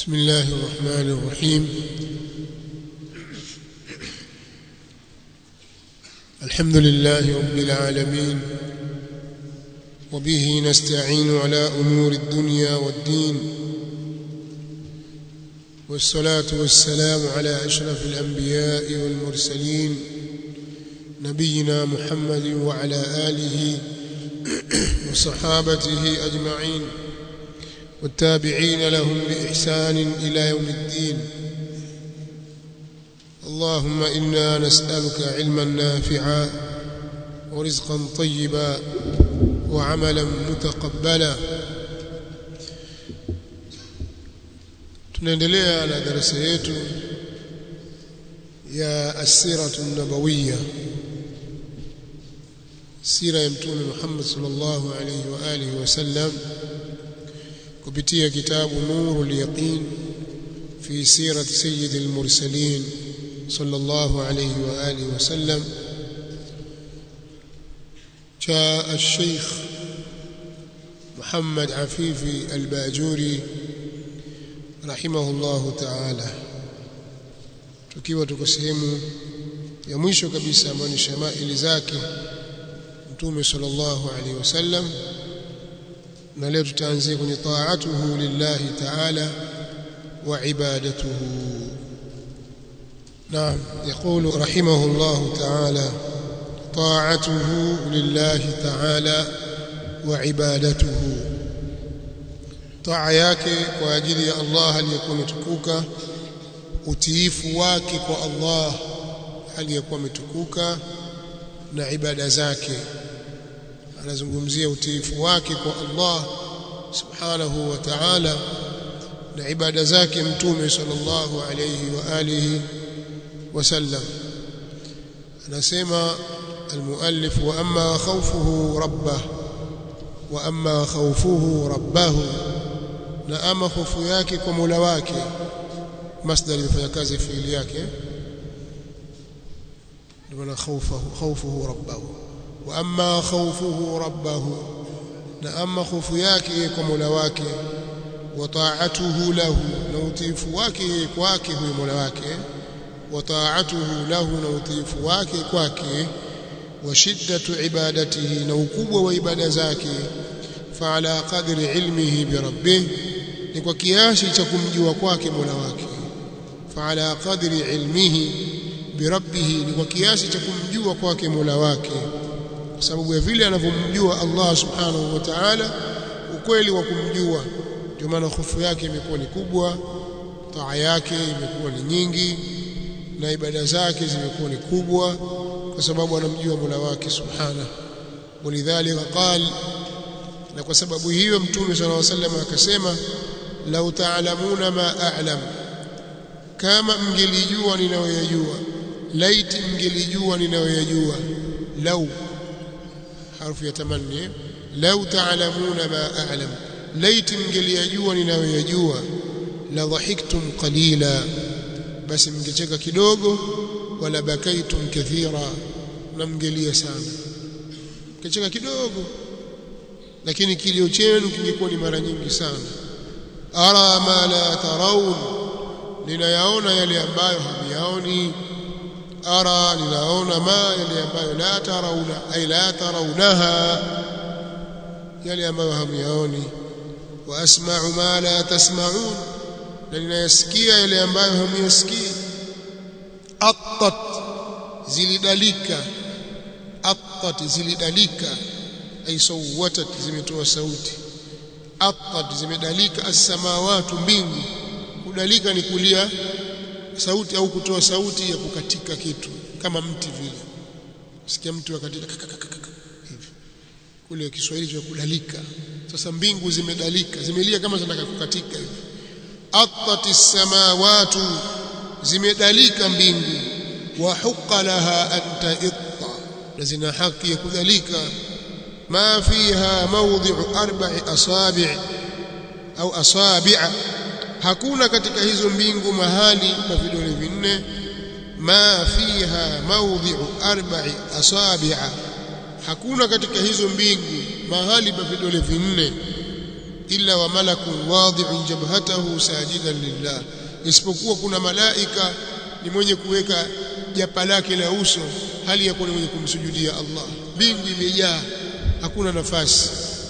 بسم الله الرحمن الرحيم الحمد لله رب العالمين وبه نستعين على أمور الدنيا والدين والصلاة والسلام على أشرف الأنبياء والمرسلين نبينا محمد وعلى آله وصحابته أجمعين والتابعين لهم بإحسان إلى يوم الدين اللهم إنا نسألك علما نافعا ورزقا طيبا وعملا متقبلا tunaendelea na darasa yetu ya asiratu nabawiyya sira ya mtume Muhammad sallallahu alayhi wa alihi wasallam kupitia kitabu nurul yaqin fi sirati sayyidil mursalin sallallahu alayhi wa alihi wasallam cha الشيخ محمد عفيفي الباجوري رحمه الله تعالى tukiwa tuko sehemu ya mwisho kabisa ambayo ni shamaili zake mtume sallallahu alaihi wasallam na leo tutaanzia kwenye taatuhu lillahi ta'ala wa ibadatuhu نعم يقول رحمه الله تعالى طاعته لله تعالى وعبادته طاعه yake kwa ajili ya Allah aliyekuwa mtukuka utiifu wake kwa Allah aliyekuwa mtukuka na ibada zake anazungumzia utiifu wake kwa Allah subhanahu wa ta'ala na ibada zake mtume sallallahu alayhi wa alihi wasallam anasema المؤلف واما خوفه ربه واما خوفه ربه na ama hofu yake kwa Mola wake masdar imefanya kazi fiili yake ndio maana khawfuhu khawfuhu rabbahu wa amma khawfuhu rabbahu na ama hofu yake kwa Mola wake wa ta'atuhu lahu na utiifu wake kwake huyo Mola wake wa ta'atuhu lahu na utiifu wake kwake wa shiddatu ibadatihi na ukubwa wa ibada zake fa ala qadri ilmihi bi rabbih ni kwa kiasi cha kumjua kwake Mola wake fa ala qadri ilmihi bi rabbih ni kwa kiasi cha kumjua kwake Mola wake kwa sababu ya vile anavyomjua Allah subhanahu wa ta'ala ukweli wa kumjua ndio maana hofu yake imekuwa ni kubwa taa yake imekuwa ni nyingi na ibada zake zimekuwa ni kubwa kwa sababu anamjua Mola wake subhanahu walidhalika qal na kwa sababu hiyo mtume sallallahu alaihi wasallam akasema lau ta'lamuna ma a'lam kama mngelijua ninayoyajua laiti mngelijua ninayoyajua lau harfu ya tamanni lau ta'lamuna ma a'lam laiti mngelijua ninayoyajua la dhahiktum qalila basi mngecheka kidogo wala bakaitum kathira na mngelia sana mngecheka kidogo lakini kilio chenu kingekuwa ni mara nyingi sana ara ma la taraun ninayaona yale ambayo hamyaoni ara ninaona ma yale ambayo la tarauna ay la tarawnaha yale ambayo hamyaoni wa asma'u ma la tasma'un na ninayasikia yale ambayo hamuyasikii attat zilidalika attat zilidalika ay sawatat zimetoa sauti attat zimedalika as-samawati mbingu kudalika ni kulia sauti au kutoa sauti ya kukatika kitu kama mti vile sikia mtu akatika hivi kule Kiswahili cha kudalika sasa mbingu zimedalika zimelia kama zinataka kukatika hivi attati samawati zimedalika mbingu wa huqa laha an ta'itta na zina haki ya kudalika ma fiha mawdhi'u arba'i asabi' au asabi'a hakuna katika hizo mbingu mahali pa vidole vinne ma fiha mawdhi'u arba'i asabi'a hakuna katika hizo mbingu mahali pa vidole vinne illa wa malakun wadhi'un jabhatahu sajidan lillah isipokuwa kuna malaika ni mwenye kuweka japa lake la uso hali ya kuwa ni mwenye kumsujudia Allah mbingu imejaa hakuna nafasi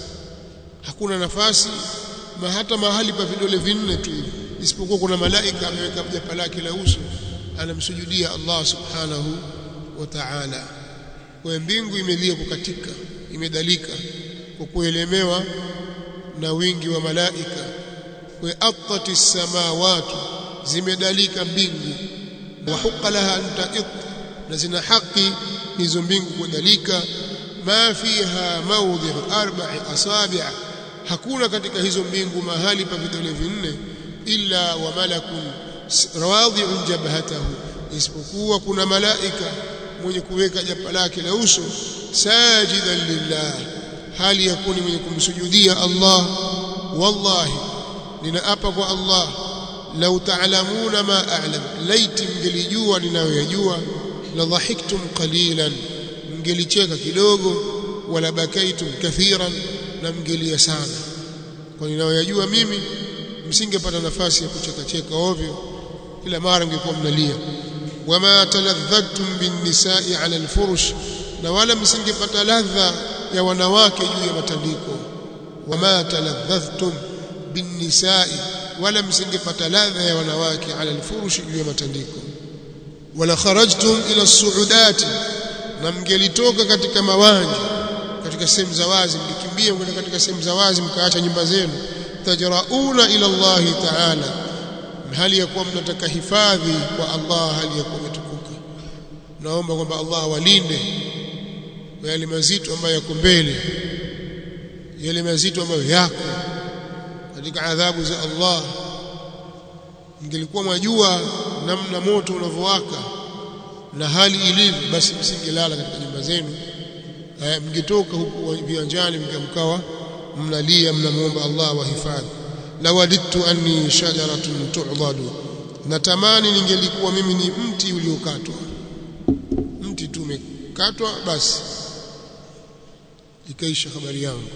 hakuna nafasi ma hata mahali pa vidole vinne tu hivi isipokuwa kuna malaika ameweka japa lake la uso anamsujudia Allah subhanahu wa ta'ala kwa mbingu imelia kukatika imedalika kwa kuelemewa na wingi wa malaika kwa atati samawati zimedalika mbingu wa huqa laha an ta'it na zina haki hizo mbingu kudalika ma fiha mawdhi'u arba'i asabi' hakuna katika hizo mbingu mahali pa vidole vinne illa wa malakun rawadhi'un jabhatahu isipokuwa kuna malaika mwenye kuweka japa lake la uso sajidan lillah hali yakuni mwenye kumsujudia Allah wallahi ninaapa kwa Allah lau ta'lamuna ma a'lam laiti mngelijua ninayoyajua la dhahiktum qalilan mngelicheka kidogo wala bakaitum kathiran na mngelia sana kwa ninayoyajua mimi msingepata nafasi ya kucheka cheka ovyo kila mara mngekuwa mnalia wama taladhadtum bin nisa'i 'ala al-furush na wala msingepata ladha ya wanawake juu ya matandiko wama taladhadhtum bin nisa'i wala msingepata ladha ya wanawake 'ala al-furush juu ya matandiko wala kharajtum ila as-su'udati na mngelitoka katika mawanja katika sehemu za wazi mlikimbia kwenda katika sehemu za wazi mkaacha nyumba zenu tajrauna ila Allah ta'ala hali ya kuwa mnataka hifadhi kwa Allah hali ya kuwa umetukuka naomba kwamba Allah awalinde kwa yale mazito ambayo yako mbele yale mazito ambayo yako katika adhabu za Allah mngelikuwa mwajua namna moto unavyowaka na hali ilivyo basi msingelala katika nyumba zenu mngetoka huku viwanjani mkamkawa mnalia mnamuomba Allah wahifadhi lawadittu anni shajaratun tu'dadu natamani ningelikuwa mimi ni mti uliokatwa mti tu umekatwa basi ikaisha habari yangu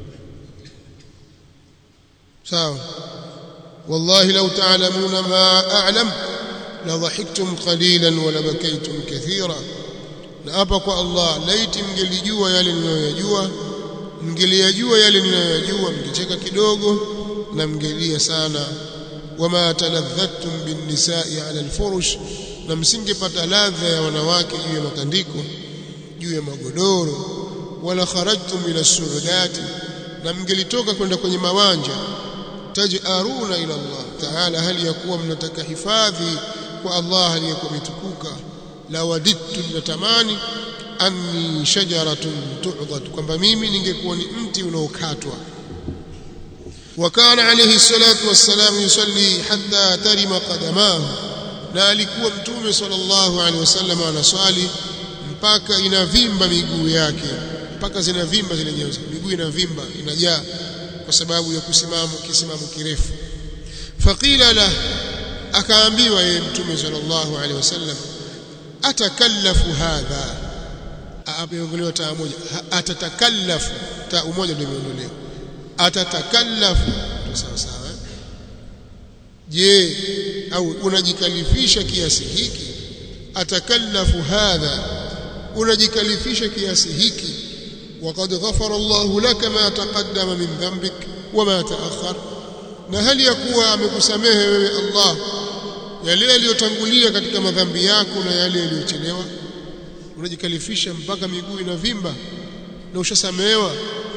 sawa wallahi law ta'lamuna ma a'lam la dhahiktum qalilan wa la bakaytum kathira na hapa kwa Allah laiti mngelijua yale ninayoyajua mngeliyajua yale ninayoyajua mngecheka kidogo na mngelia sana wama taladhattum bin nisa'i 'ala al-furush na msingepata ladha ya wanawake juu ya matandiko juu ya magodoro wala kharajtum ila suudati na mngelitoka kwenda kwenye mawanja tajaruna ila Allah ta'ala hali ya kuwa mnataka hifadhi kwa Allah hali ya kuwa mtukuka la wadittu natamani anni shajaratun tu'dad kwamba mimi ningekuwa ni mti unaokatwa وكان عليه الصلاة والسلام يصلي حتى ترم قدماه na alikuwa mtume sallallahu alaihi wasallam anaswali mpaka inavimba miguu yake mpaka zinavimba zile nyayo miguu inavimba inajaa kwa sababu ya kusimama kisimamo kirefu faqila la akaambiwa yeye mtume sallallahu alaihi wasallam atakallafu hadha ameongolewa taa moja atatakallafu taa moja ndio imeondolewa atatakallafu sawa sawa je au unajikalifisha kiasi hiki atakallafu hadha unajikalifisha kiasi hiki وقد غفر الله لك ما تقدم من ذنبك وما تأخر na hali ya kuwa amekusamehe wewe Allah yale yaliyotangulia katika madhambi yako na yale yaliyochelewa unajikalifisha mpaka miguu inavimba na ushasamehewa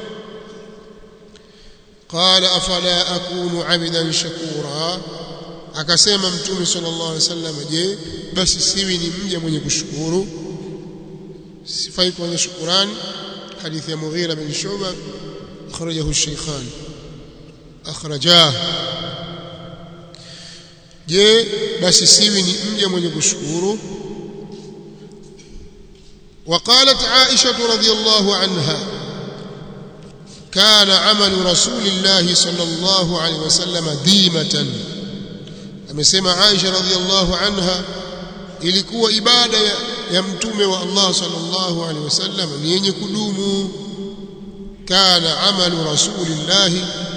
qala afala akunu abidan shakura akasema mtume sallallahu alaihi wasallam je basi siwi ni mja mwenye kushukuru sifai kwenye shukurani حديث مغيرة بن شعبة أخرجه الشيخان أخرجاه je basi siwi ni mja mwenye kushukuru وقالت عائشة رضي الله عنها كان عمل رسول الله صلى الله عليه وسلم ديمة amesema Aisha radhiallahu anha ilikuwa ibada ya, ya mtume wa Allah sallallahu alaihi wasallam ni yenye kudumu kana amalu rasulillahi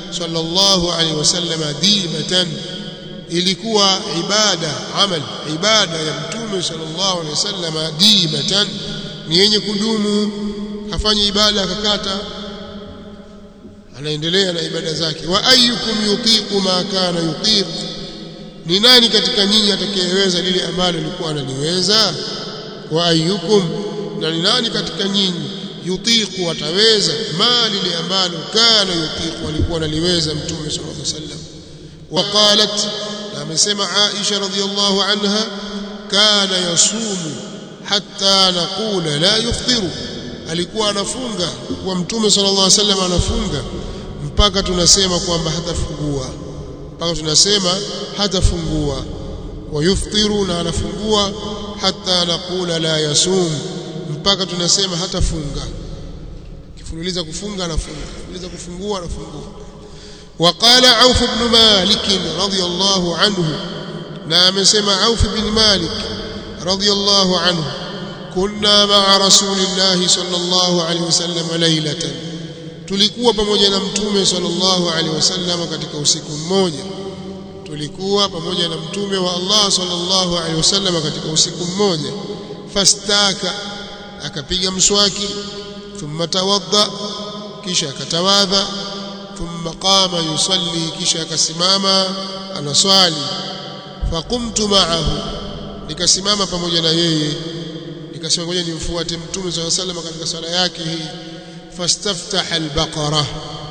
sallallahu alaihi wasallam dimatan ilikuwa ibada amal ibada ya mtume sallallahu alaihi wasallam dimatan ni yenye kudumu hafanyi ibada akakata anaendelea na ibada zake wa ayyukum yutiqu ma kana yutiq ni nani katika nyinyi atakayeweza lile ambalo alikuwa analiweza wa ayyukum na ni nani katika nyinyi yutiqu ataweza ma lile ambalo kana yutiqu alikuwa analiweza mtume sallallahu alaihi wasallam وقالت amesema Aisha radhiyallahu anha kana yasumu hatta naqula la yuftiru alikuwa anafunga kwa mtume sallallahu alaihi wasallam anafunga mpaka tunasema kwamba hatafungua mpaka tunasema hatafungua wa yuftiru na anafungua hatta naqula la yasum mpaka tunasema hatafunga kifululiza kufunga anafunga kifululiza kufungua anafungua وقال عوف بن مالك رضي الله عنه نعم سمع عوف بن مالك رضي الله عنه كنا مع رسول الله صلى الله عليه وسلم ليلة tulikuwa pamoja na mtume sallallahu alaihi wasallam katika usiku mmoja tulikuwa pamoja na mtume wa Allah sallallahu alaihi wasallam katika usiku mmoja fastaka akapiga mswaki thumma tawadda kisha akatawadha ثم قام يصلي kisha akasimama anaswali faqumtu ma'ahu nikasimama pamoja na yeye nikasema ngoja nimfuate mtume صلى الله عليه وسلم katika swala yake hii fastaftah al-baqara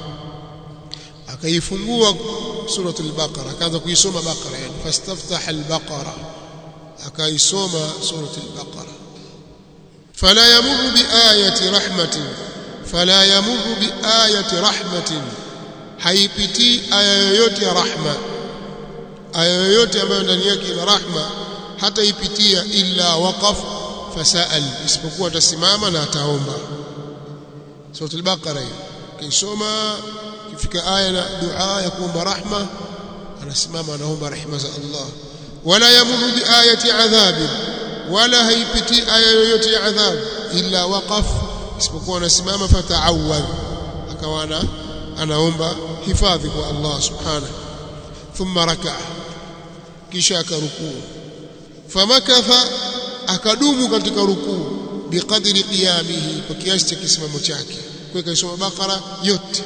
akaifungua surah al-baqara akaanza kuisoma baqara yani fastaftah al-baqara akaisoma surah al-baqara fala yamurru bi ayati rahmatin fala yamurru bi ayati rahmatin haipitii aya yoyote ya rahma aya yoyote ambayo ndani yake ina rahma hata ipitia illa waqaf fasaal isipokuwa atasimama na ataomba suratul baqara hiyo kisoma kifika aya na dua ya kuomba rahma anasimama anaomba rehema za Allah wala yamuru bi ayati adhabin wala haipitii aya yoyote ya adhab illa waqaf isipokuwa anasimama fataawadh akawa anaomba hifadhi kwa Allah subhanahu thumma rakaa kisha akarukuu famakatha akadumu katika rukuu biqadri qiyamihi kwa kiasi cha kisimamo chake kwa kaisoma bakara yote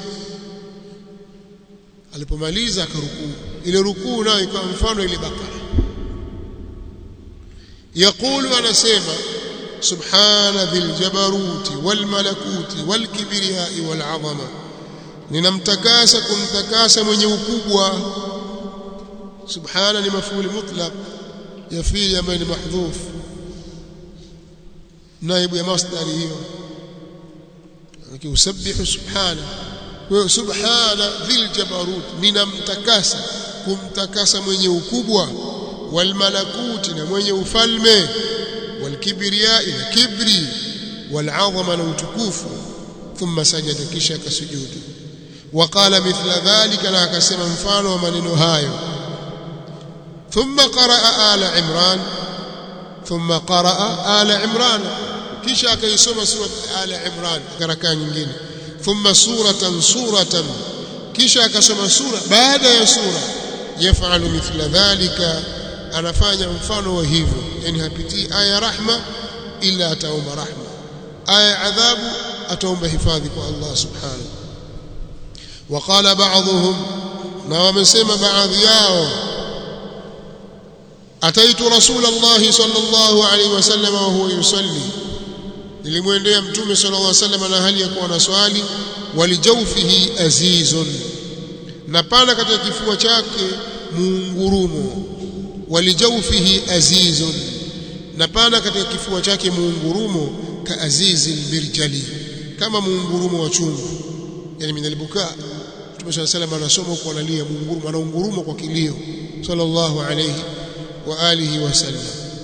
alipomaliza akarukuu ile rukuu nayo ikawa mfano ile bakara yaqulu anasema subhana dhil jabaruti wal malakuti wal kibriyai wal azama ninamtakasa kumtakasa mwenye ukubwa subhana ni mafuli mutlaq ya fiili ambayo ni mahdhuf naibu ya masdari hiyo akiusabbihu subhana kwa subhana dhil jabarut ninamtakasa kumtakasa mwenye ukubwa wal malakuti na mwenye ufalme wal kibriya na kibri wal azama na utukufu thumma sajada kisha akasujudu وقال مثل ذلك لا كسم مفان ومنن هايو ثم قرأ آل عمران ثم قرأ آل عمران kisha akaisoma sura al imran karakaa nyingine thumma suratan suratan kisha akasoma sura baada ya sura yafalu mithla dhalika anafanya mfano wa hivyo yani hapitii aya rahma ila ataomba rahma aya adhabu ataomba hifadhi kwa Allah subhanahu وقال بعضهم na wamesema baadhi yao ataitu rasulullah sallallahu alaihi wasallam wa huwa yusalli nilimwendea mtume sallallahu alaihi wasallam na hali ya kuwa na swali walijawfihi azizun na pana katika kifua chake muungurumo walijawfihi azizun na pana katika kifua chake muungurumo ka azizi albirjali kama muungurumo wa chungu yani minalibuka Mtume صلى الله عليه وسلم anasoma huko analia muungurumo anaunguruma kwa kilio sallallahu alayhi wa alihi wasallam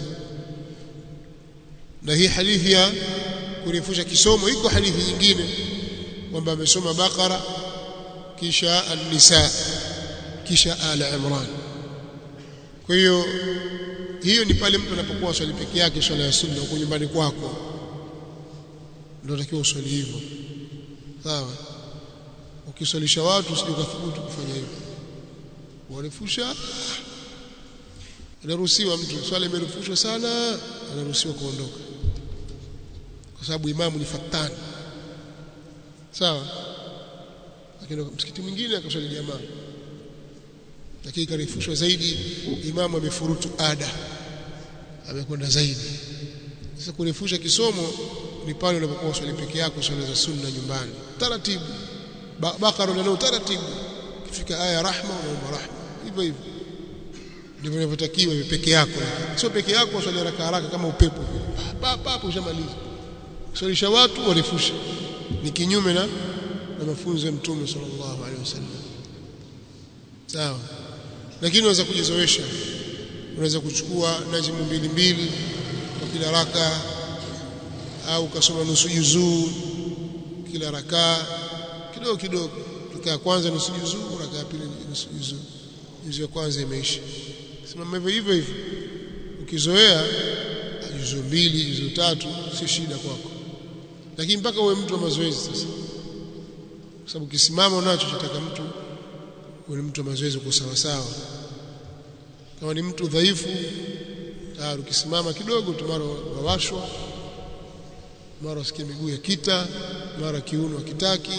na hii hadithi ya kurefusha kisomo iko hadithi nyingine kwamba amesoma Bakara kisha An-Nisa kisha Ala Imran kwa hiyo hiyo ni pale mtu anapokuwa swali peke yake swala ya sunna huko nyumbani kwako ndio takiwa uswali hivyo sawa ukiswalisha watu usije ukathubutu kufanya hivyo warefusha inaruhusiwa mtu swala imerefushwa sana anaruhusiwa kuondoka kwa sababu imamu ni fatani sawa lakini msikiti mwingine akaswali jamaa lakini karefushwa zaidi imamu amefurutu ada amekwenda zaidi sasa kurefusha kisomo ni pale unapokuwa swali peke yako swala za sunna nyumbani taratibu bakara nalo taratibu kifika aya rahma unaomba rahma hivyo hivyo ndivyo inavyotakiwa peke yako sio peke yako swali haraka haraka kama upepo papa hapo ushamaliza swalisha watu warefusha ni kinyume na na mafunzo ya mtume sallallahu alaihi wasallam sawa lakini unaweza kujizoesha unaweza kuchukua najimu mbili mbili kwa kila raka au ukasoma nusu juzuu kila rakaa kidogo kidogo raka ya kwanza nusu juzuu raka ya pili nusu juzuu juzuu ya kwanza imeisha simama hivyo hivyo hivyo ukizoea juzuu mbili juzuu tatu si shida kwako lakini mpaka uwe mtu wa mazoezi sasa kwa sababu ukisimama unacho chataka mtu uwe mtu wa mazoezi uko sawa sawa kama ni mtu dhaifu tayari ukisimama kidogo tu mara wawashwa mara usikie miguu ya kita mara kiuno hakitaki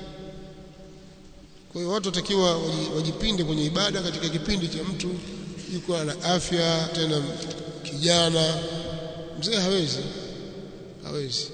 kwa hiyo watu watakiwa wajipinde kwenye ibada katika kipindi cha mtu yuko na afya tena kijana mzee hawezi hawezi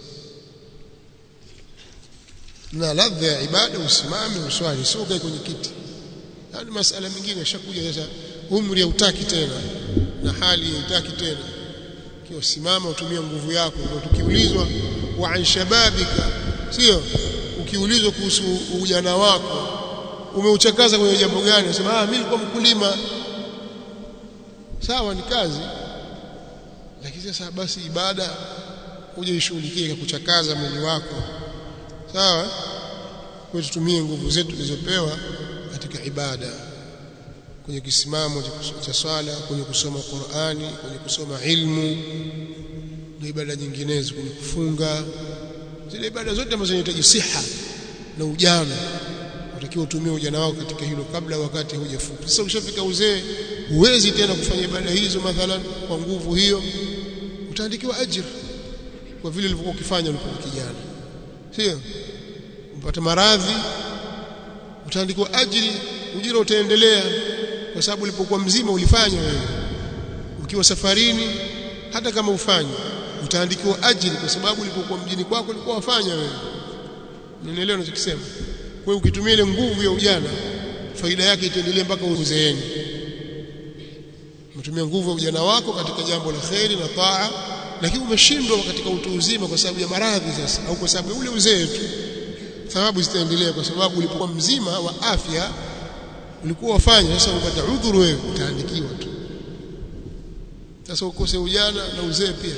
na ladha ya ibada usimame uswali sio ukae kwenye kiti yani masala mengine yashakuja sasa umri hautaki tena na hali haitaki tena kiwa simama utumie nguvu yako kwa tukiulizwa wa an shababika sio ukiulizwa kuhusu ujana wako umeuchakaza kwenye jambo gani unasema ah mimi nilikuwa mkulima sawa ni kazi lakini sasa basi ibada uje ishughulikie kuchakaza mwili wako sawa kwa tutumie nguvu zetu tulizopewa katika ibada kwenye kisimamo cha swala kwenye kusoma Qur'ani kwenye kusoma ilmu na ibada nyinginezo kwenye kufunga zile ibada zote ambazo zinahitaji siha na ujana unatakiwa utumie ujana wako katika hilo kabla wakati hujafika sasa ukishafika uzee huwezi tena kufanya ibada hizo mathalan kwa nguvu hiyo utaandikiwa ajira kwa vile ulivyokuwa ukifanya ulipokuwa kijana sio upata maradhi utaandikiwa ajiri ujira utaendelea kwa sababu ulipokuwa mzima ulifanya wewe ukiwa safarini hata kama ufanye utaandikiwa ajiri kwa sababu ulipokuwa mjini kwako ulikuwa wafanya wewe unielewa ninachokisema kwa hiyo ukitumia ile nguvu ya ujana faida yake itaendelea mpaka uzeeni umetumia nguvu ya ujana wako katika jambo la kheri na taa lakini umeshindwa katika utu uzima kwa sababu ya maradhi sasa au kwa sababu ya ule uzee tu thawabu zitaendelea kwa sababu ulipokuwa mzima wa afya ulikuwa wafanya sasa upata udhuru wewe utaandikiwa tu sasa ukose ujana na uzee pia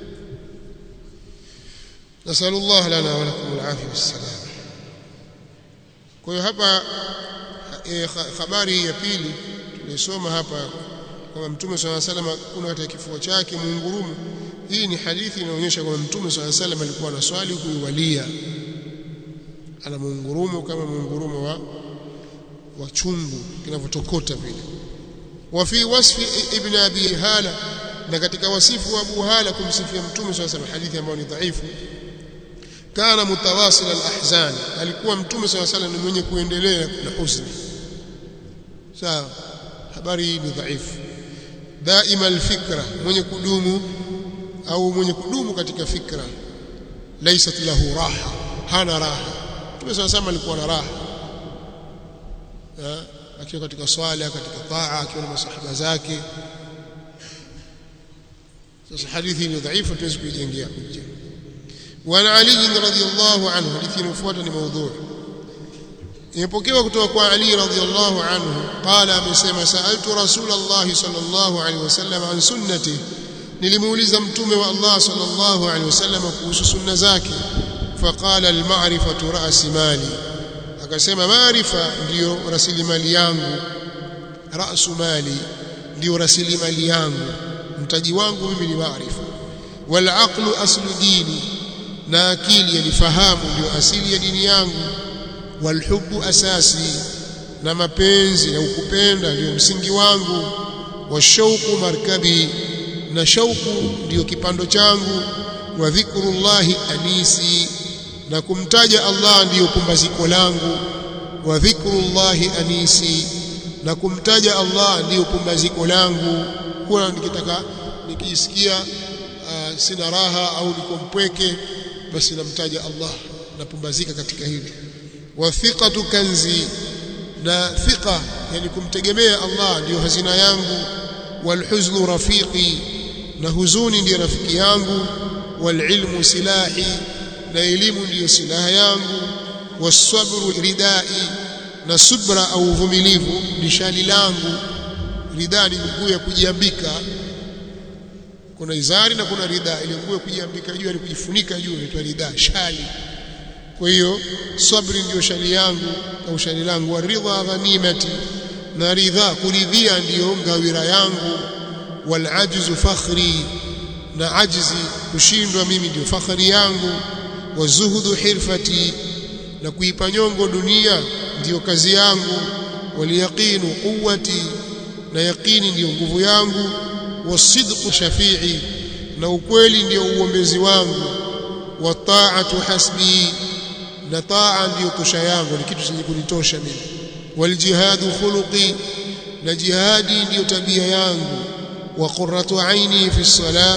nasallallahu lana wa lakum alafia wassalam kwa hiyo hapa e, habari ya pili tulisoma hapa kwamba mtume swalla sallam kuna katika kifua chake muungurumu hii ni hadithi inaonyesha kwamba mtume swalla sallam alikuwa na swali kuiwalia ana muungurumu kama muungurumu wa wa chungu kinavyotokota vile wa fi wasfi ibn abi hala na katika wasifu wa abu hala kumsifia mtume swalla sallam hadithi ambayo ni dhaifu kana mutawasil alahzan alikuwa mtume swalla sallam ni mwenye kuendelea na huzuni sawa habari hii ni dhaifu daima alfikra mwenye kudumu au mwenye kudumu katika fikra laysat lahu raha hana raha mtume swalla sallam alikuwa na raha akiwa katika swala katika taa akiwa na masahaba zake sasa hadithi ni dhaifu tuwezi kuijengea hujja وعن علي رضي الله عنه حديث inayofuata ni maudhui imepokewa kutoka kwa Ali radhiyallahu anhu qala amesema sa'altu rasulullah sallallahu alaihi wasallam an sunnati nilimuuliza mtume wa Allah sallallahu alaihi wasallam kuhusu sunna zake faqala al-ma'rifatu ra's mali akasema maarifa ndiyo rasilimali yangu rasu mali ndiyo rasilimali yangu mtaji wangu mimi ni maarifa wal aqlu aslu dini na akili yalifahamu ndio asili ya dini yangu walhubbu asasi na mapenzi na ukupenda ndio msingi wangu washauku markabi na shauku ndiyo kipando changu wa dhikrullahi anisi na kumtaja Allah ndiyo pumbaziko langu wa dhikrullahi anisi na kumtaja Allah ndiyo pumbaziko langu huwa nikitaka nikisikia uh, sina raha au niko mpweke basi namtaja Allah napumbazika katika hili wa thiqatu kanzi na thiqa yani kumtegemea Allah ndiyo hazina yangu walhuznu rafiqi na huzuni ndiyo rafiki yangu walilmu silahi na elimu ndiyo silaha yangu wasabru ridai na subra au uvumilivu ni shali langu ridha ni nguo ya kujiambika kuna izari na kuna ridha ile nguo ya kujiambika juu ni kujifunika juu inaitwa ridha shali kwa hiyo sabri ndiyo shali yangu au shali langu waridha ghanimati na ridha kuridhia ndiyo ngawira yangu wal ajzu fakhri na ajzi kushindwa mimi ndio fakhri yangu wazuhudu hirfati na kuipa nyongo dunia ndiyo kazi yangu waliyaqinu quwwati na yaqini ndiyo nguvu yangu wasidqu shafi'i na ukweli ndiyo uombezi wangu wataatu hasbi na taa ndiyo tosha yangu ni kitu chenye kunitosha mimi waljihadu khuluqi na jihadi ndiyo tabia yangu wa qurratu aini fi salah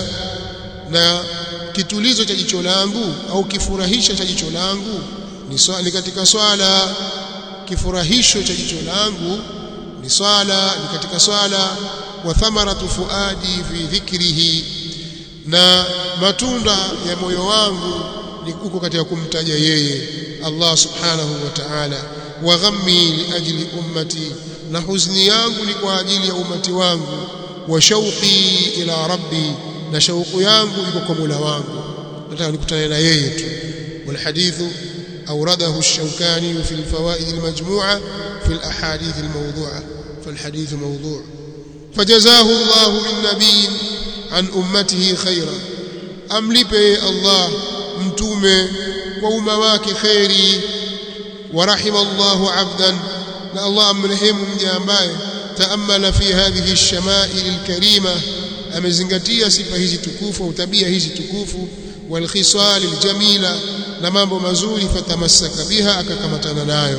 na kitulizo cha jicho langu au kifurahisho cha jicho langu ni swali katika swala kifurahisho cha jicho langu ni swala ni katika swala wa thamaratu fuadi fi dhikrihi na matunda ya moyo wangu ni kuko katika kumtaja yeye Allah subhanahu wa ta'ala wa ghammi li ajli ummati na huzni yangu ni kwa ajili ya umati wangu wa shauqi ila rabbi na shauku yangu iko kwa Mola wangu nataka nikutane na yeye tu wal hadithu أورده الشوكاني في الفوائد المجموعة في الأحاديث الموضوعة فالحديث موضوع فجزاه الله من نبي عن أمته خيرا أملبه الله متومه وأمواك خيري ورحم الله عبدا لا الله أمرهم جامباي تأمل في هذه الشمائل الكريمة amezingatia sifa hizi tukufu au tabia hizi tukufu والخصال الجميله na mambo mazuri fatamassaka biha akakamatana nayo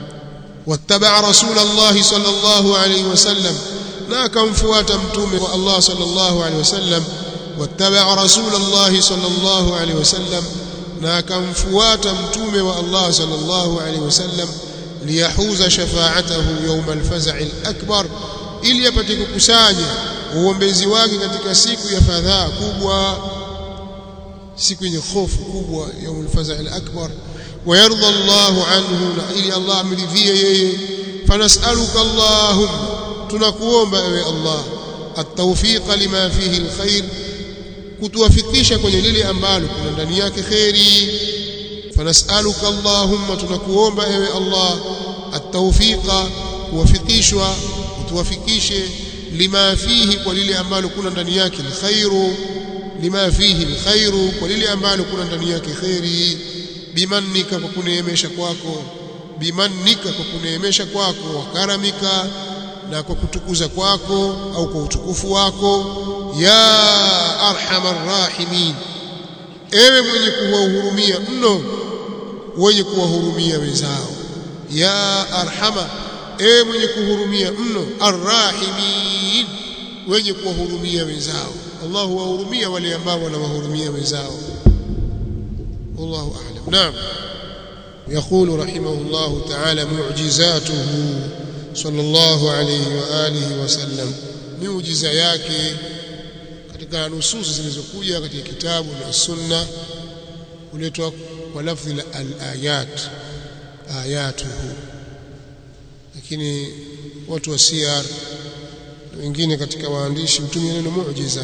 wattaba rasul Allah sallallahu alayhi wasallam na akamfuata mtume wa Allah sallallahu alayhi wasallam wattaba rasul Allah sallallahu alayhi wasallam na akamfuata mtume wa Allah sallallahu alayhi wasallam liyahuza shafa'atahu yawm al-faz'i al-akbar ili apate kukusanya uombezi wake katika siku ya fadhaa kubwa siku yenye hofu kubwa yaumul faza al-akbar wayarda Allahu anhu na ili Allah amridhie yeye fanasaluka Allahumma tunakuomba ewe Allah at-tawfiq lima fihi al-khair kutuwafikisha kwenye lile ambalo kuna ndani yake khairi fanasaluka Allahumma tunakuomba ewe Allah at-tawfiqa kuwafikishwa kutuwafikishe lima fihi kwa lile ambalo kuna ndani yake al-khairu lima fihi alkhairu kwa lile ambalo kuna ndani yake khairi bimannika kwa kuneemesha kwako bimannika kwa kuneemesha kwako wa karamika na kwa kutukuza kwako au kwa utukufu wako ya arhamar rahimin ewe mwenye kuwahurumia mno wenye kuwahurumia wenzao ya arhama ewe mwenye kuhurumia mno arrahimin wenye kuwahurumia wenzao Allah huwahurumia wale ambao wanawahurumia wenzao wallahu a'lam naam يقول رحمه الله تعالى معجزاته صلى الله عليه واله وسلم miujiza yake katika nususi zilizokuja katika kitabu na sunna kuletwa kwa lafzi la al-ayat ayatuhu lakini watu wa siyar wengine katika waandishi hutumia neno muujiza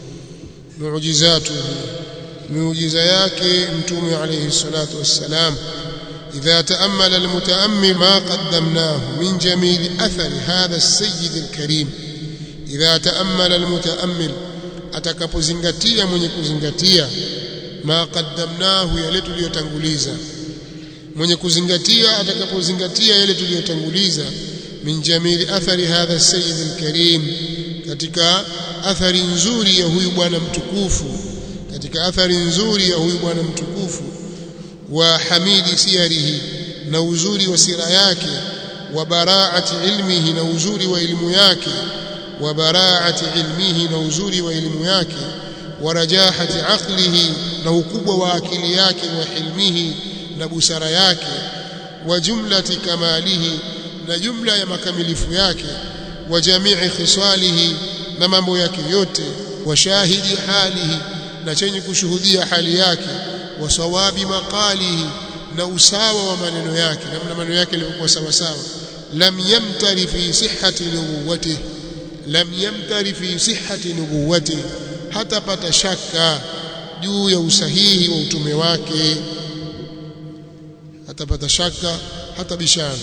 muujizatuhu miujiza yake mtume alayhi salatu wassalam إذا تأمل المتأمل ما قدمناه من جميل أثر هذا السيد الكريم إذا تأمل المتأمل atakapozingatia mwenye kuzingatia ma qaddamnahu yale tuliyotanguliza mwenye kuzingatia atakapozingatia yale tuliyotanguliza min jamili athari hadha sayyid alkarim katika athari nzuri ya huyu bwana mtukufu katika athari nzuri ya huyu bwana mtukufu wa hamidi siyarihi na uzuri wa sira yake wa baraati ilmihi na uzuri wa elimu yake wa baraati ilmihi na uzuri wa elimu yake wa rajahati aqlihi na ukubwa wa akili yake wa hilmihi na busara yake wa jumlati kamalihi na jumla ya makamilifu yake wa jamii khisalihi na mambo yake yote wa shahidi halihi na chenye kushuhudia hali yake wa sawabi maqalihi na usawa wa maneno yake namna maneno yake yalikuwa sawa sawa lam yamtari fi sihhati nubuwatihi lam yamtari fi sihhati nubuwatihi hatapata shaka juu ya usahihi wa utume wake hatapata shaka hata bishana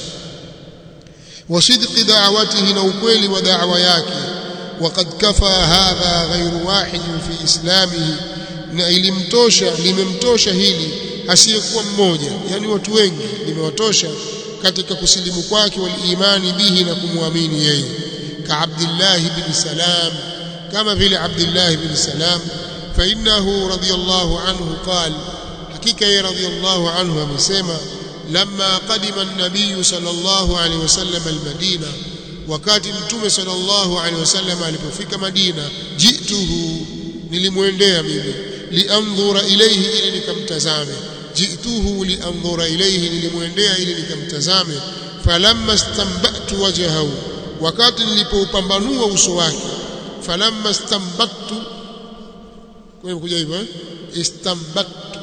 wa sidqi da'watihi na ukweli wa da'wa yake وقد كفى هذا غير واحد في اسلامه na ilimtosha limemtosha hili asiyekuwa mmoja yani watu wengi limewatosha katika kusilimu kwake walimani bihi na kumwamini yeye ka Abdullah ibn Salam kama vile Abdullah ibn Salam fa innahu radiyallahu anhu qala hakika yeye radiyallahu anhu amesema lamma qadima an-nabiy sallallahu alayhi wasallam al-Madina wakati mtume sallallahu alaihi wasallam alipofika Madina jituhu nilimwendea mimi liandhura ilayhi ili nikamtazame jituhu liandhura ilayhi nilimwendea ili nikamtazame falamma stambatu wajhahu wakati nilipoupambanua uso wake falamma stambatu kwa kuja hivyo eh istambatu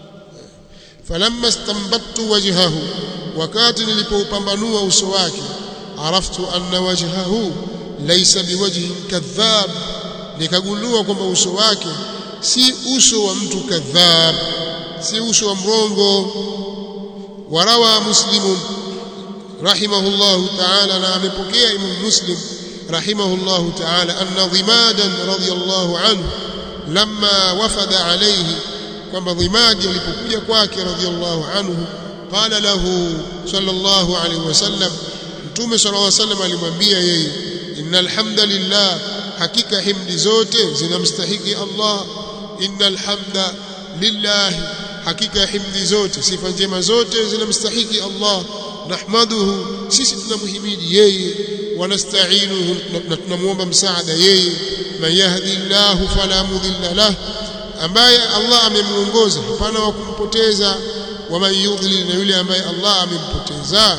falamma stambatu wajhahu wakati nilipoupambanua uso wake عرفت أن وجهه ليس بوجه كذاب nikagundua kwamba uso wake si uso wa mtu kadhab si uso wa mrongo warawa muslim rahimahullah ta'ala na amepokea imam muslim rahimahullah ta'ala anna dhimadan radiyallahu anhu lamma wafada alayhi kwamba dhimadi alipokuja kwake radiyallahu anhu qala lahu sallallahu alayhi wasallam Mtume sallallahu alaihi wasallam alimwambia yeye innal hamdalillah hakika himdi zote zinamstahiki Allah innal hamda lillah hakika himdi zote sifa njema zote zinamstahiki Allah nahmaduhu sisi tunamhimidi yeye wanasta'inuhu na tunamuomba msaada yeye man yahdillahu fala mudilla lah ambaye Allah amemuongoza hapana wa kumpoteza wa man yudlil na yule ambaye Allah amempoteza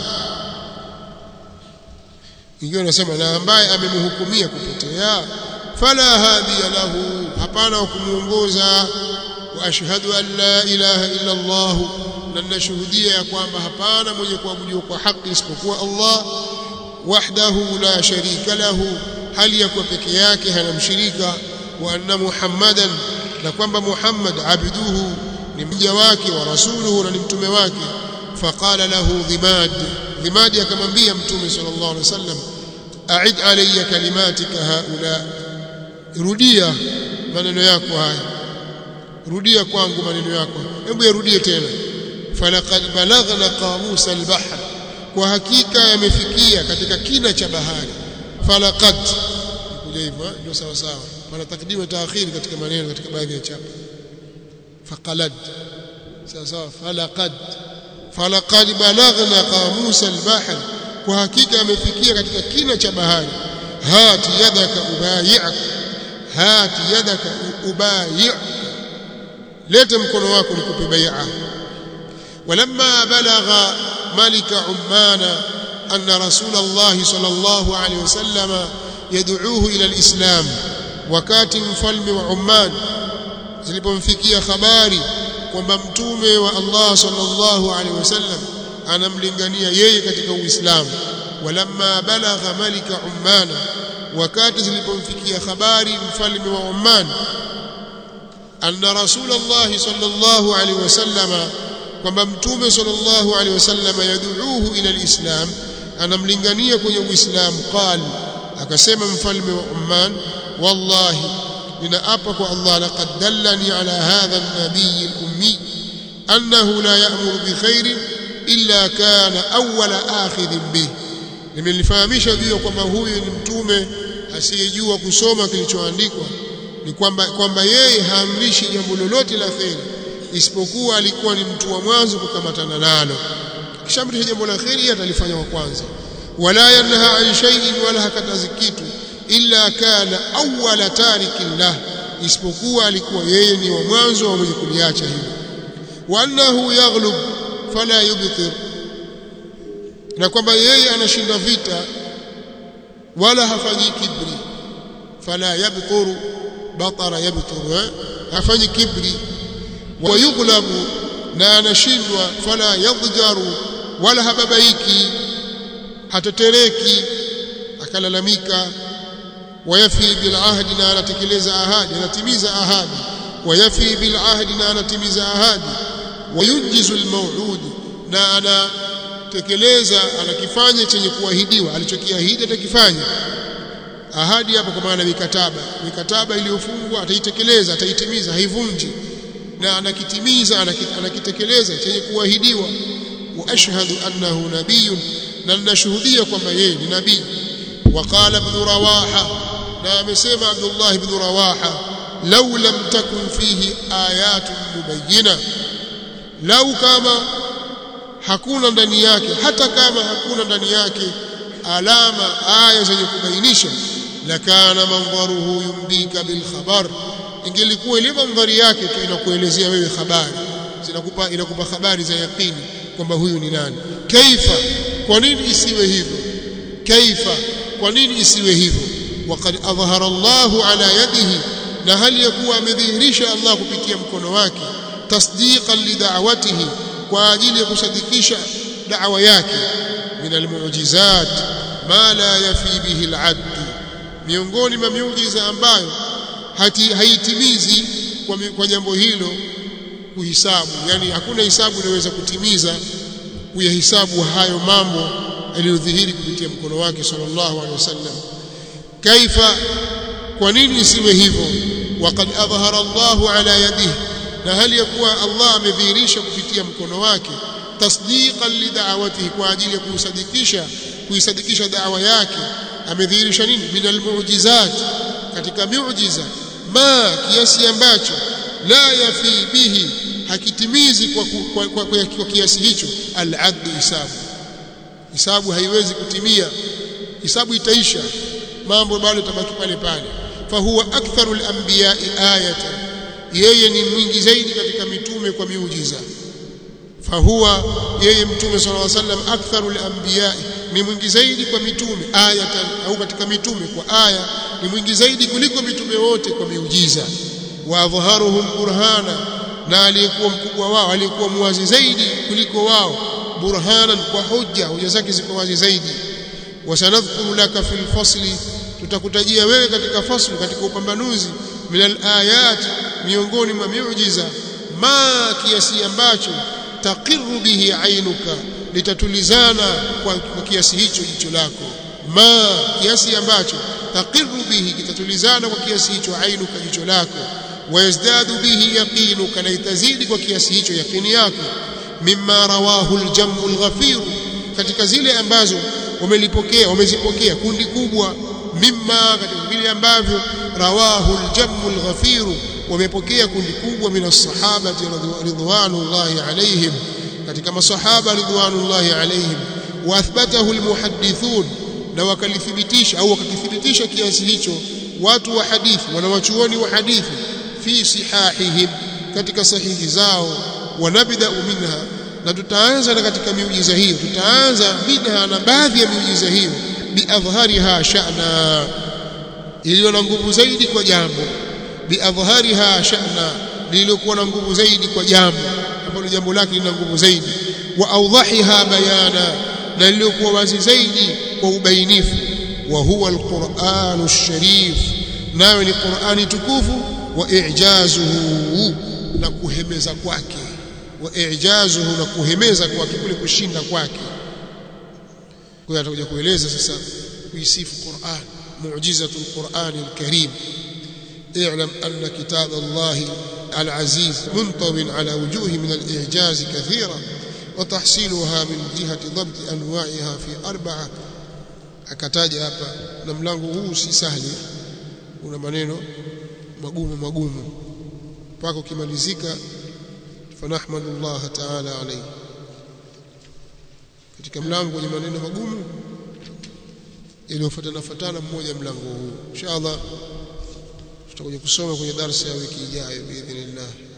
ingiwa nasema na ambaye amemhukumia kupotea fala hadiya lahu hapana wa kumuongoza wa ashhadu an la ilaha illa Allah na nashuhudia ya kwamba hapana mwenye kuabudiwa kwa haki isipokuwa Allah wahdahu la sharika lahu hali ya kuwa peke yake hana mshirika wa anna muhammadan na kwamba muhammad abduhu ni mja wake wa rasuluhu na ni mtume wake faqala lahu dhimad dhimadi akamwambia mtume sallallahu alaihi wasallam a'id alayya kalimatika haula rudia maneno yako haya rudia kwangu maneno yako hebu yarudie tena falaqad balaghna qamus albahr kwa hakika yamefikia katika kina cha bahari falaqad kuja hivyo ndio sawa sawa pana takdimu taakhiri katika maneno katika baadhi ya chapa faqalad sawa sawa falaqad falaqad balaghna qamus albahr kwa hakika amefikia katika kina cha bahari hati yadaka ubayi'ak hati yadaka ubayi' leta mkono wako nikupe bai'a ولما بلغ ملك عمان أن رسول الله صلى الله عليه وسلم يدعوه إلى الإسلام وكات مفلم وعمان zilipomfikia habari kwamba mtume wa Allah sallallahu alaihi wasallam anamlingania yeye katika Uislamu walamma balagha malika Umman wakati zilipomfikia habari mfalme wa Oman anna rasulullah sallallahu alaihi wasallama kwamba mtume sallallahu alaihi wasallama yad'uuhu ila alislam anamlingania kwenye uislamu qal akasema mfalme wa Oman wallahi ninaapa kwa Allah laqad dallani ala hadha an-nabiy al-ummi annahu la ya'muru bi khairin illa kana awwala akhidhin bih nimelifahamisha juu kwamba huyu ni mtume asiyejua kusoma kilichoandikwa ni kwamba kwamba yeye haamrishi jambo lolote la kheri isipokuwa alikuwa ni mtu wa mwanzo kukamatana nalo kishamrisha jambo la kheri atalifanya wa kwanza wala yanha an shay'in wala hakatazi kitu illa kana awwala tarikin lah isipokuwa alikuwa yeye ni wa mwanzo wa mwenye kuliacha hilo wa annahu yaghlub fala yubtir na kwamba yeye anashinda vita wala hafanyi kibri fala yabturu batara yabturu eh? hafanyi kibri wa yughlabu na anashindwa fala yadhjaru wala hababaiki hatetereki akalalamika wayafi bil ahdi na anatekeleza ahadi anatimiza ahadi wayafi bil ahdi na anatimiza ahadi wayunjizu al maw'ud na anatekeleza anakifanya chenye kuahidiwa alichokiahidi atakifanya ahadi hapo kwa maana mikataba mikataba iliyofungwa ataitekeleza ataitimiza haivunji na anakitimiza anakitekeleza chenye kuahidiwa wa ashhadu annahu nabiyyun na ninashuhudia kwamba yeye ni nabii وقال ابن رواحه na amesema Abdullah ibn Rawaha law lam takun fihi ayatun mubayyina lau kama hakuna ndani yake hata kama hakuna ndani yake alama aya zenye kubainisha lakana mandharuhu yumbika bil khabar ingelikuwa ile mandhari yake tu inakuelezea wewe habari zinakupa inakupa habari za yaqini kwamba huyu ni nani kaifa kwa nini isiwe hivyo kaifa kwa nini isiwe hivyo waqad adhhara Allahu ala yadihi na hali ya kuwa amedhihirisha Allah kupitia mkono wake tasdiqan li da'watihi kwa ajili ya kusadikisha da'wa yake min almu'jizat ma la yafi bihi al'add miongoni mwa miujiza ambayo hati haitimizi kwa, kwa jambo hilo kuhisabu yani hakuna hisabu inaweza kutimiza kuyahisabu hayo mambo aliyodhihiri kupitia mkono wake sallallahu alaihi wasallam kaifa kwa nini isiwe hivyo waqad adhhara Allahu ala yadihi na hali ya kuwa Allah amedhihirisha kupitia mkono wake tasdiqan li da'watihi kwa ajili ya kusadikisha kuisadikisha da'wa yake amedhihirisha nini min almu'jizat katika miujiza ma kiasi ambacho la yafi bihi hakitimizi kwa, kwa, kwa, kwa, kwa kiasi hicho al-adl hisabu hisabu haiwezi kutimia hisabu itaisha mambo bado tabaki pale pale fahuwa aktharu al-anbiya'i ayatan yeye ni mwingi zaidi katika mitume kwa miujiza fahuwa yeye mtume sallallahu alaihi wasallam aktharu al-anbiya'i ni mwingi zaidi kwa mitume ayatan au katika mitume kwa aya ni mwingi zaidi kuliko mitume wote kwa miujiza wa adhharuhum burhana na aliyekuwa mkubwa wao aliyekuwa muwazi zaidi kuliko wao burhanan kwa hujja hoja zake ziko wazi zaidi wasanadhkuru laka fil fasli tutakutajia wewe katika fasli katika upambanuzi min alayat miongoni mwa miujiza ma kiasi ambacho taqiru bihi ainuka litatulizana kwa, kwa kiasi hicho jicho lako ma kiasi ambacho taqiru bihi kitatulizana kwa kiasi hicho ainuka jicho lako wayazdadu bihi yaqinuka na itazidi kwa kiasi hicho yaqini yako mimma rawahu aljamu alghafir katika zile ambazo wamelipokea wamezipokea kundi kubwa mimma katika vile ambavyo rawahu aljamu alghafir wamepokea kundi kubwa min as-sahabati ridwanullahi alaihim katika masahaba ridwanullahi alaihim wa athbatahu almuhaddithun na wakalithibitisha au wakakithibitisha kiasi hicho watu wa hadithi wanawachuoni wa hadithi fi sihahihim katika sahihi zao wanabda minha na tutaanza na katika miujiza hiyo tutaanza minha na baadhi ya miujiza hiyo biadhhariha sha'na iliyo na nguvu zaidi kwa jambo biadhhariha sha'na lililokuwa na nguvu zaidi kwa jambo ambalo jambo lake lina nguvu zaidi wa awdahiha bayana na lililokuwa wazi zaidi kwa ubainifu wa huwa alquranu sharif nayo ni qurani tukufu wa i'jazuhu na kuhemeza kwake wa i'jazuhu na kuhemeza kwake kule kushinda kwake kwa hiyo atakuja kueleza sasa kuisifu Qur'an mu'jizatul Qur'an al-Karim اعلم أن كتاب الله العزيز منطو على وجوه من الإعجاز كثيرا وتحصيلها من جهة ضبط أنواعها في أربعة akataja hapa na mlango huu si sahli una maneno magumu magumu mpaka ukimalizika fanahmadullah ta'ala alayhi katika mlango wenye maneno magumu iliyofuatana fatana mmoja mlango huu inshallah tutakuja kusoma kwenye darasa ya wiki ijayo biidhnillah